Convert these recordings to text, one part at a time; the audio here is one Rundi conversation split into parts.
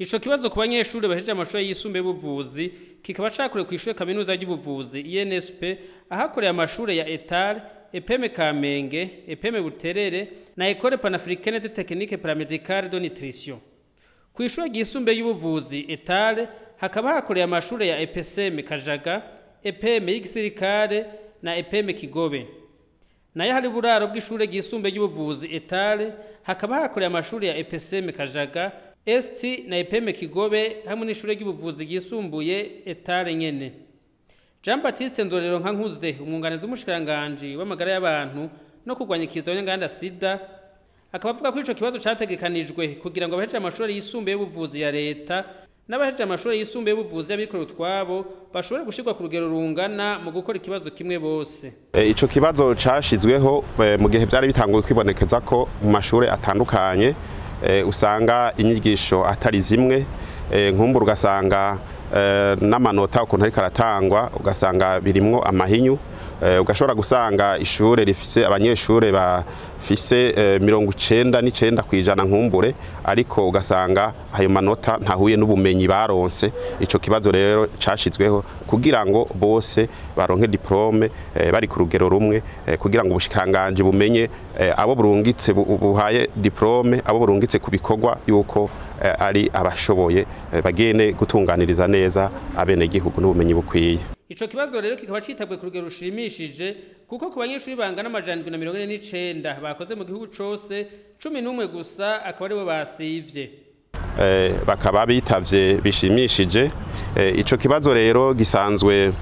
ico kibazo ku banyeshuri bahejeje amashuri yisumbuye y'ubuvuzi kikaba cakorewe ku ishure kaminuza ry'ubuvuzi INSP ahakoreye amashure ya ETAR EPM Kamenge EPM Buterere na Ecole Panafricaine de Technique Paramédicale de Nutrition ku ishure ryisumbuye y'ubuvuzi ETAR hakaba hakoreye amashure ya EPSM Kajaga EPM y'igisirikare na EPM Kigobe nayo hari buraro bw'ishure ryisumbuye ry'ubuvuzi etale hakaba hakoreye amashuri ya EPSM Kajaga ST na EPM Kigobe hamwe n'ishure ry'ubuvuzi ryisumbuye etale nyene Jean Baptiste Ndorero Nkankuze umwunganizi w'umushikiranganje w'amagara y'abantu no kurwanya ikiza y'inganda sida akaba avuga ko ico kibazo categekanijwe kugira ngo abahejeje amashuri yisumbuye y'ubuvuzi ya leta n'abahejeje amashuri yisumbuye y'ubuvuzi y'abikorera utwabo bashobore gushirwa ku rugero rungana mu gukora ikibazo kimwe bose E, ico kibazo cashizweho e, mu gihe vyari bitanguye kwibonekeza ko mu mashure atandukanye e, usanga inyigisho atari zimwe e, nkumbura ugasanga e, n'amanota ukuntu ariko aratangwa ugasanga birimwo amahinyu e, ugashobora gusanga ishure rifise abanyeshure bafise e, mirongo icenda n'icenda kwijana nkumbure ariko ugasanga ayo manota ntahuye n'ubumenyi baronse ico kibazo rero cashizweho kugira ngo bose baronke diplome e, bari ku rugero rumwe e, kugira ngo ubushikanganje bumenye e, abo burungitse bu- buhaye diplome abo burungitse ku bikorwa yuko e, ari abashoboye e, bagene gutunganiriza neza abenegihugu n'ubumenyi bukwiye Ico kibazo rero kikaba citabwe ku rugero rushimishije kuko ku banyeshuri bangana amajana indwi na mirongo ine n'icenda bakoze mu gihugu cose cumi n'umwe gusa akaba aribo basivye eh, bakaba bitavye bishimishije eh, ico kibazo rero gisanzwe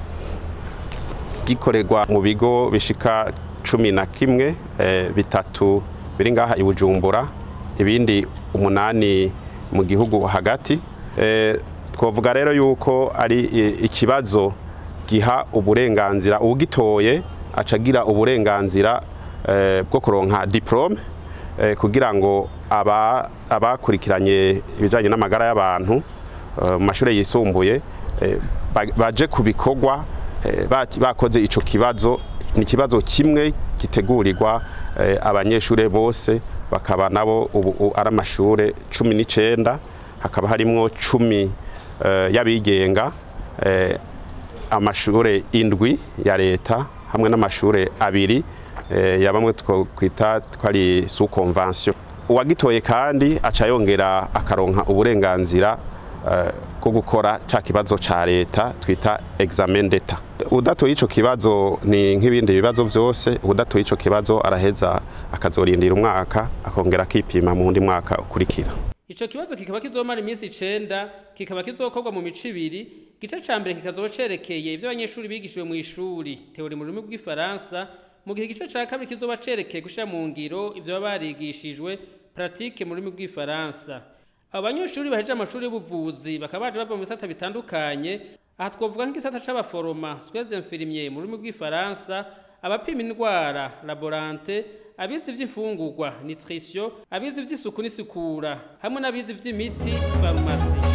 gikorerwa mu bigo bishika cumi na kimwe eh, bitatu biri ngaha i Bujumbura ibindi umunani mu gihugu hagati eh, twovuga rero yuko ari i- ikibazo giha uburenganzira uwugitoye acagira uburenganzira eh, bwo kuronka diplome eh, kugira ngo aba abakurikiranye ibijanye n'amagara y'abantu eh, mu mashuri yisumbuye eh, ba- baje ku bikorwa eh, ba- bakoze ico kibazo ni ikibazo kimwe gitegurirwa eh, abanyeshure bose bakaba nabo ubu u- ari amashure cumi n'icenda hakaba harimwo cumi eh, y'abigenga eh, amashure indwi ya leta hamwe n'amashure abiri eh, ya bamwe twokwita twari sous convention uwagitoye kandi aca yongera akaronka uburenganzira eh, bwo gukora ca kibazo ca leta twita examen d'etat udatoye ico kibazo ni nk'ibindi bibazo vyose udatoye ico kibazo araheza akazorindira umwaka akongera akipima mu wundi mwaka ukurikira Ico kibazo kikaba kizomara iminsi icenda kikaba kizokorwa mu mico ibiri igice ca mbere kikazoba cerekeye ivyo abanyeshuri bigishijwe mu ishuri teori mu rurimi rw'ifaransa mu gihe igice ca kabiri kizoba cerekeye gushira mu ngiro ivyo baba barigishijwe pratique mu rurimi rw'ifaransa abo banyeshuri bahejeje amashuri y'ubuvuzi bakaba baje bava mu bisata bitandukanye aha twovuga nk'igisata c'abaforoma soins infirmiers mu rurimi rw'ifaransa abapima indwara laborante abize ivy'imfungurwa nutrition abize ivy'isuku n'isukura hamwe n'abize ivy'imiti farumasi